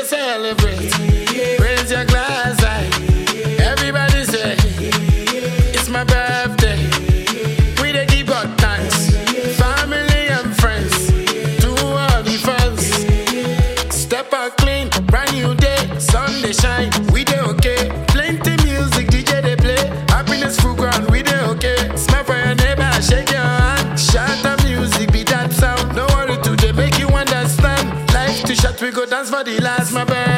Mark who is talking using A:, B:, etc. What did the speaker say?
A: celebrate. Raise your glass high. Everybody say, it's my birthday. We dey give God thanks. Family and friends, to all the fans. Step out clean, brand new day, sun dey shine. We dey okay. Plenty music, DJ dey play. Happiness full ground, we dey okay. Smile for your neighbor, shake your hand. Shout the music, be that sound. No worry today, make you understand. Life too short, we go dance for the last, my birthday.